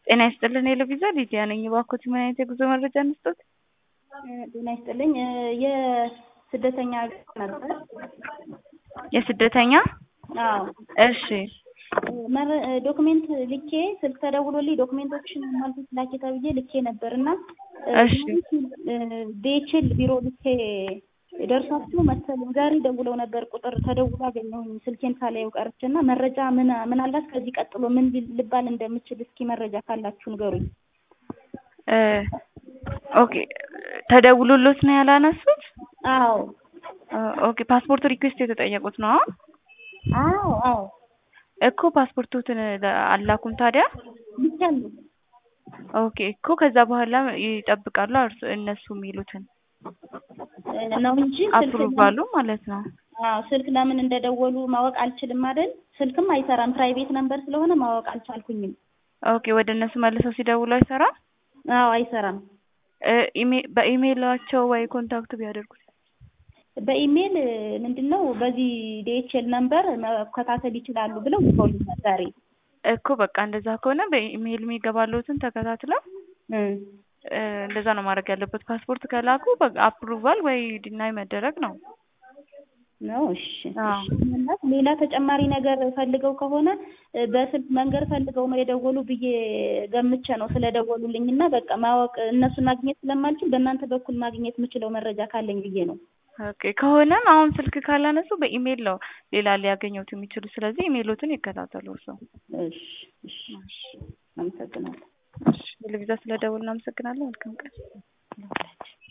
ጤና ይስጥልን የለቪዛ ሊዲያ ነኝ። እባክዎት ምን አይነት የጉዞ መረጃ እንስጦት? ጤና ይስጥልኝ። የስደተኛ ነበር። የስደተኛ አዎ እሺ መረ- ዶክሜንት ልኬ ስልክ ተደውሎልኝ ዶክሜንቶችን ማልኩት ላኬ ተብዬ ልኬ ነበር እና እሺ ዴችል ቢሮ ልኬ ደርሷችሁ መሰለኝ ዛሬ ደውለው ነበር። ቁጥር ተደውሎ አገኘሁኝ ስልኬን ሳላየው ቀርቼ እና መረጃ ምን ምናልባት ከዚህ ቀጥሎ ምን ሊል- ልባል እንደምችል እስኪ መረጃ ካላችሁ ንገሩኝ። እ ኦኬ ተደውሎሎት ነው ያላነሱት? አዎ እ ኦኬ ፓስፖርት ሪኩዌስት የተጠየቁት ነው? አዎ አዎ እኮ ፓስፖርቶትን አላኩም ታዲያ? ልኬያለሁ። ኦኬ እኮ ከዛ በኋላ ይጠብቃሉ እርሱ እነሱ የሚሉትን ነው እንጂ ስልክ አፕሩቫሉ ማለት ነው። አዎ ስልክ ለምን እንደደወሉ ማወቅ አልችልም አይደል? ስልክም አይሰራም ፕራይቬት ነምበር ስለሆነ ማወቅ አልቻልኩኝም። ኦኬ ወደ እነሱ መልሰው ሲደውሉ አይሰራም? አዎ አይሰራም። እ ኢሜ- በኢሜይላቸው ወይ ኮንታክት ቢያደርጉት በኢሜል ምንድን ነው በዚህ ዲኤችኤል ነምበር መከታተል ይችላሉ ብለው ልከውልኛል ዛሬ። እኮ በቃ እንደዛ ከሆነ በኢሜይል የሚገባለሁትን ተከታትለው እ እ እንደዛ ነው ማድረግ ያለበት። ፓስፖርት ከላኩ በቃ አፕሩቫል ወይ ዲናይ መደረግ ነው። ነው እሺ። አዎ። እሺ። ምናልባት ሌላ ተጨማሪ ነገር ፈልገው ከሆነ እ በስልክ መንገድ ፈልገው ነው የደወሉ ብዬ ገምቼ ነው ስለደወሉልኝ እና በቃ ማወቅ እነሱን ማግኘት ስለማልችል በእናንተ በኩል ማግኘት የምችለው መረጃ ካለኝ ብዬ ነው። ኦኬ ከሆነም አሁን ስልክ ካላነሱ በኢሜይል ነው ሌላ ሊያገኙት የሚችሉ። ስለዚህ ኢሜይሎትን ይከታተሉ እርስዎ። እሺ እሺ አመሰግናለሁ። እሺ ቴሌቪዥን ስለደወልን እናመሰግናለን። መልካም ቀን።